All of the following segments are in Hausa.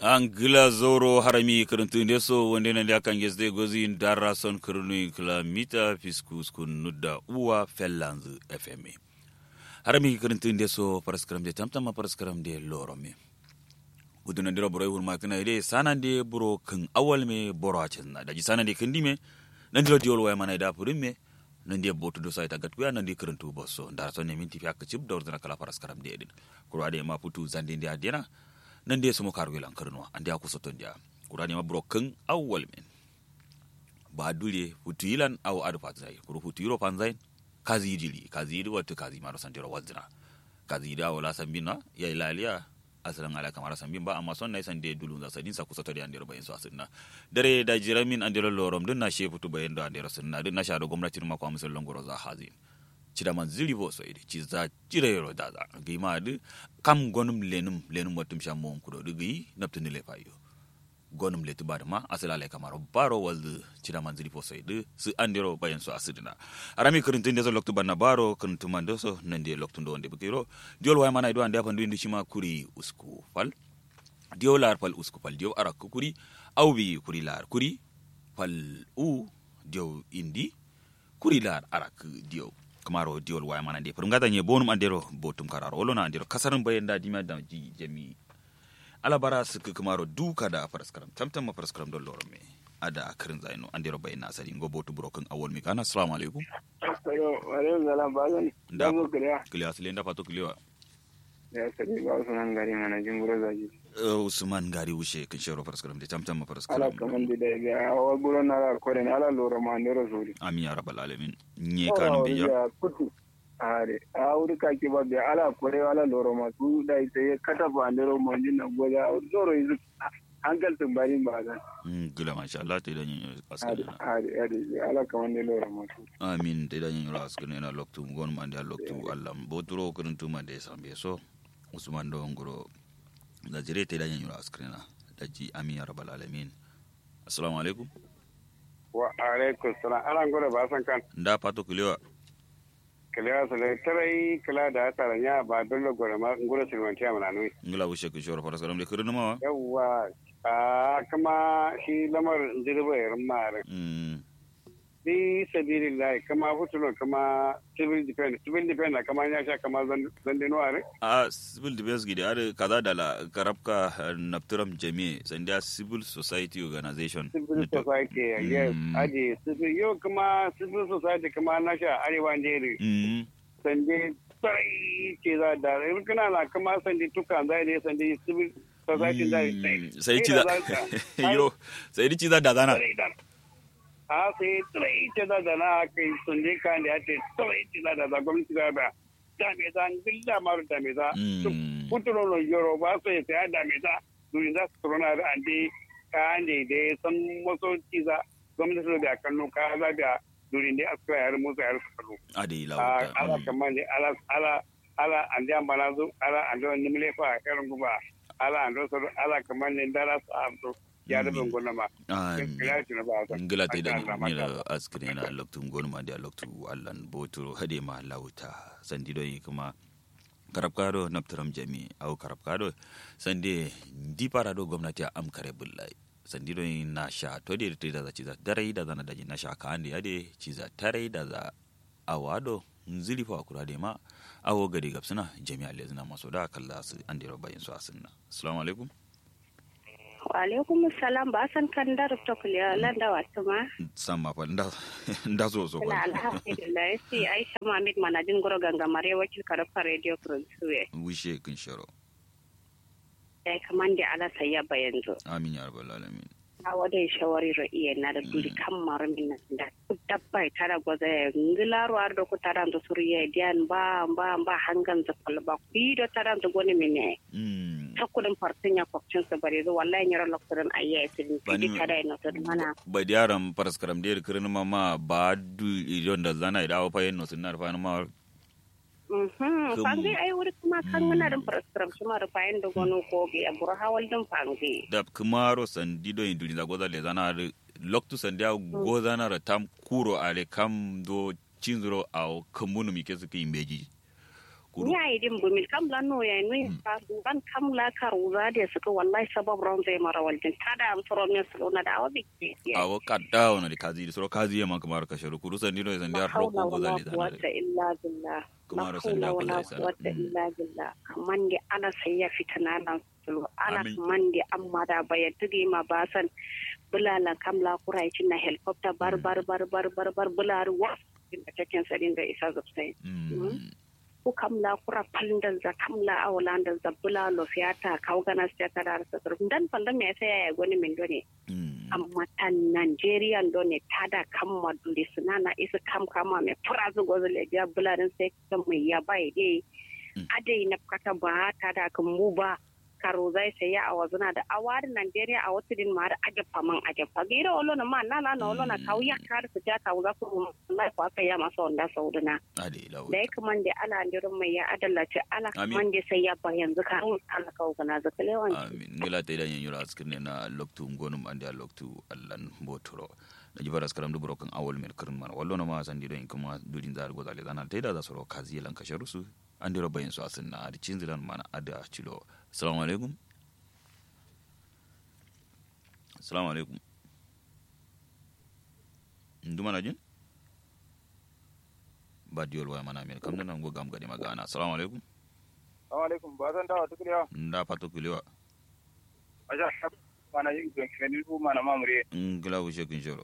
angila zoro harami kiruntu ndeso wonde nande akangesde gozi darra son kirunu kilamita fiskus kun nudda uwa fellanz fm harami kiruntu ndeso paraskaram de tamtama paraskaram de lorome uduna ndira boro hul makina ide sanande buro kan awal me boro achenna daji sanande kendime nandiro diol way mana da purumme nandi botu do sayta gatkuya nandi kiruntu bosso ndara son ne minti fi akcib dawrdana kala paraskaram de edin kurade ma putu zande ndi adena nan dai sumo karu yelan karnuwa an da ku soton dia kurani ma broken awwal men ba dure futu yilan aw adu fat zai kuru futu yiro fan zai kazi yidili kazi yidi watu kazi maro sandiro wazina kazi yidi awala sambina ya ilaliya asalan ala kamar sambin ba amma son nai sande dulun za sadin sa ku soto da andiro bayin so asinna dare da jiramin andiro lorom dun na shefutu bayin do andiro sunna dun na sha do gwamnati ma kwa musul longoro za hazin cida man ziri bo so ide ci za cire yoro da za gi ma du kam gonum lenum lenum watum sha mon kudo du gi naptu ni le fayo gonum le tuba ma asala le kamaro baro wal cida man ziri bo so ide su andiro bayan so asidina arami kuruntu ndezo loktu banna baro kuruntu man doso nande loktu ndo nde bukiro diol way mana ido ande apandu indi shima kuri usku fal diol lar fal usku fal diol arak kuri awbi kuri lar kuri fal u diol indi kuri lar arak diol kamaro diol waya mana de pour ngata nye bonum andero botum kararo olona andero kasarin bayen da dima da ji jami ala bara sik kamaro duka da paraskaram tamtam ma paraskaram do loro me ada akirin zaino andero bayen na sari ngo botu broken awol mi kana assalamu alaikum Ayo, alaikum salam bazan. Da. Dango kiriya. kiliya sile nda fato kiliya Ya sadi ba su nan gari mana jin guro zaji. Uh, usman gari wushe kin shero paraskaram de tamtam ma Ala paraskaram kaman di da ga awa guro na la kore ne ala loro ma ne rosuri. amin ya rabbal alamin nye kanu be ya ya kutu. Are, a wuri ka ki ba be ala kore ala loro ma su da ita ya kata ba ne ro ma jin na goja loro yi hankal tun bari ba zan. Mm, gila masha Allah te dan yin Are, askana are, are, ala kaman ne loro ma su. amin te dan yin askana na loktu gon man da loktu Allah boturo kuruntu man de sambe so usman do ngoro da jire te dan yin askana da ji amin ya rabbal alamin assalamu alaikum Wa alaikum salam. Ala ngoro ba san kan. nda pato kulewa Kiliya su le tarai kila da tsara nya ba dole gore ma ngoro silmantiya mana nui. ngila wushe ku shoro fara salam de kurunu ma yawwa a kama shi lamar zirbayar mara mm bi sabilillahi kama fitulo kama civil defense civil defense na kama ya sha kama zandino are a civil defense gidi are kaza da la karabka napturam jami sandia civil society organization civil society yes Mm. aji civil yau kama civil society kama na sha arewa jere mm sanje sai ce za da in kana na kama sanje tuka zai ne sanje civil society zai Mm, sai ci za yo sai ci za da zana a sai tsirai ce da da na kai sun je kan da ya ce tsirai ce da da da gwamnati da ba da me za ni da maru da me za Mm. kuturo no yoro ba so ya sai da me za duri za su corona da ande ka ande da san wasu ci za gwamnati da kallo ka za da duri ne aska yar musu yar su kallo ade a lawta ala kamar ne ala ala ala ande ambana zo ala ande wani mile fa karin guba ala ande so ala kamar ne dara su amso ya da ban gona ma Amin. ya ci na ba sa ngila te da Masha Allah, ni masha Allah. la askri na loktu ngon ma da loktu allan boturo hade ma lawta sandi do kuma karabkado naptaram jami au karabkado sande di parado gwamnati a am kare bullai sandi do na sha to de te da za ciza darai da zana daji na sha ka ande ade ciza tarai da za awado nzili fa kura de ma awo gari gabsuna jami'a lezina maso da kalla su ande ro bayin su asinna assalamu alaikum Walaikum salam ba san kan da rubta kuliya landa wasu ma. samma fa nda nda so so Ina alhamdulillah sai Aisha Muhammad manajin goro gangamare wakil karfa radio producer. wishe kin sharo Ya kaman da ala sayya bayanzo. amin ya rabbal alamin A wada shawari ro iya na da duri kan maru min na da dabba ta da gwaza ya ngilaro ar do ku taran do suriya dian ba ba ba hangan za falba ku do taran do goni mine. mm Takudin fartin ya kwakcin sa bare zo wallahi nyara loktoran ayya sidin Bani- kidi tada ina to mana. ba diaram paraskaram der kirin mama ba du ijon da zana ida wa fayen no sinar fa ma Mhm, Kum- fangi ai wuri kuma kan ngana dum prescribe kuma da fayin da gono ko bi a bura hawal dum fangi. da kumaro sandi do induri da goza le zana da loktu sandi a goza na da tam kuro ale kam do cinzuro a kamunu mi kesu ki imbeji Kuru. ya yi din bumil kam la no ya no fa ban kam la karuza da suka wallahi sabab ron zai mara waljin tada am soro ne su na da awabi awo kadda wona di kazi soro kazi ma kamar kasharu kuru sandi no sandi har haula roko wala gozali quwwata illa billah Kuma la ro sanda haula kula wala isa. quwwata Mm. illa billah kaman di ana sai ya fitana nan sulu ana Amin. kaman di amma da bayan tugi ma basan bulala kam la kurai cin na helicopter bar bar bar bar bar bar bular wa da cikin sadin da isa zubsai Mm. ko kam la kura palndal za kam la awlandal za bula lo fiata kawgana stata dar sadur dan palla me sai ya goni min doni Mm. amma tan Nigeria doni tada kam maduli sunana isa kam kama me furazu gozle ja bula dan sai kam mai ya bai dai Mm. adai na kata ba tada kan mu ba karo zai sai ya awazuna da awari Nigeria a wata din ma da ajafa man ajafa gira olo na ma na na na olo na kawu ya kar su ja kawu za su wallahi ko aka ya masa wanda sauduna ade lawo da ya kaman da ala ndirin mai ya adallace ala Amin. kaman da sai ya ba yanzu ka an ala kawo gana zaka lewan amin ngila te dan yura askirne na loktu ngonum ande a loktu allan botoro da jibaras karam du brokan awol men kirn man wallo na ma sandi don kuma dudin zar gozali dana te da za soro kazi lan kasharu su ande ro bayin su asin na adi cinzilan mana ada chilo assalamu alaikum assalamu alaikum nduma na jin ba diol wa mana men kam nan go gam gadi magana assalamu alaikum alaikum ba zan dawo tukuriya nda pato kulewa aja mana yin gani ku mana mamure ngila wushe kin shoro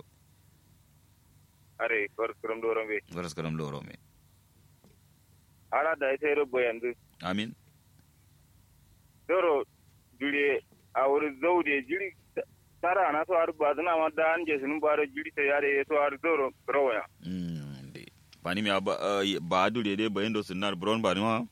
are kor kurum doron be garas karam loro me ala da sai rubo yanzu amin doro dure a wuri zaude jiri tara na so har ba zana ma da an je sunun baro jiri ta yare so har doro rawaya mm de pani mi aba eh, ba dule de bayendo sinar bron ba ni ma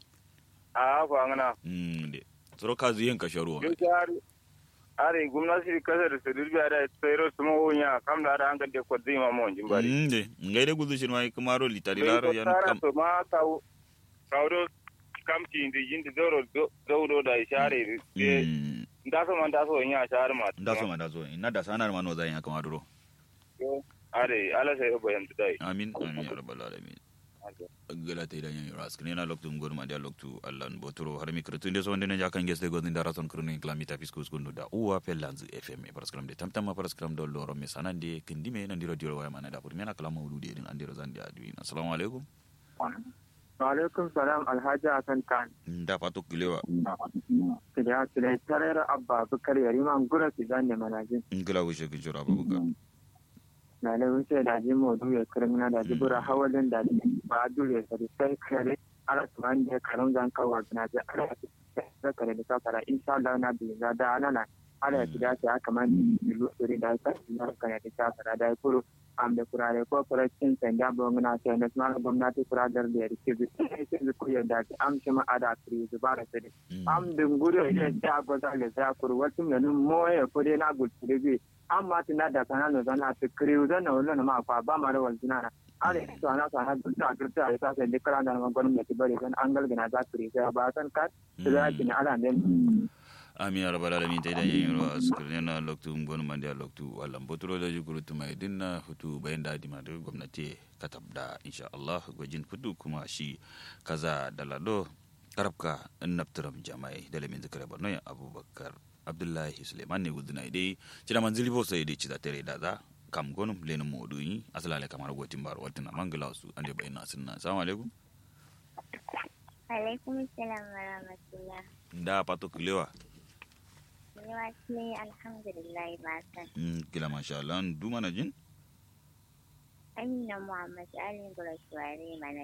a ko angana mm de soro kazi yen ka shoro yo har are gwamnati kasar su dirbiya da tsayro su mawonya kam da da an ga de ko zima mo jin bari mm de ngai de gudu shin mai kamaro litari laro yan tara kam to ma kawo kawo kamti indi yindi doro doro da ishare de mm ndaso man daso nya shar ma nda so ma da zo ina da sanar ma no zan ya kamaro are ala sai ko yanzu dai amin amin ya rabbal alamin gala te dan yura skne na loktu ngor ma dia loktu allan botoro har mi kretu inde so wonde ne jakan geste go ndara son kruni klamita fiskus kunu da uwa pelanzu fm paraskram de tamtama paraskram do loro me sanande kindime na ndiro diro waya mana da pur mena kala mawludi din andiro zandi adu assalamu alaikum Alaikum salam Alhaji Hassan Khan. nda pato kilewa Kida kida tarar Abba Bukar Yariman Gura su zane manajin. ngila wishe ki jora babuka Na da wuce da ji modu ya kirmina da ji bura hawalin da ji ba dure da sai kare ala tuwan da karon zan kawo na ji ala da kare da safara insha Allah na bi za da ana ala ya kida ta kamar ilu suri da ta na kare da safara da kuro am da kurare ko farashin sanda bongna ta na smara gwamnati kuradar da ya rike bi sai ku yadda am shi ma ada kiri zubara sai am dungure ne ta goza le za kur watu ne moye ko de na gul tiri amma tin da kana no zana ta kiri zana wala na ma fa ba ma da wal dinana ale to ana sana ta kirta ai sa sai dikara da ma gwamnati bari zan an galgina za kiri sai ba san ka da kin ala ne ami ya rabbal alamin tay dan yiro askrene na loktu ngon mande loktu wala botoro da juguru tuma dinna hutu bayan da di madu gwamnati katabda insha Allah gwajin fudu kuma shi kaza dalado karabka naftaram jamai da lamin zikra barno ya abubakar abdullahi suleiman ne guduna dai cina manzili bo sai dai cida tare da za kam gonum lenin modu yi asalale kamar gotin bar watina mangala su ande bayin sunna assalamu alaikum alaikum salam wa rahmatullah da pato kilewa yawa ne alhamdulillah ba san mm, kila masha Allah du mana jin amina muhammad ali gurashuwari mana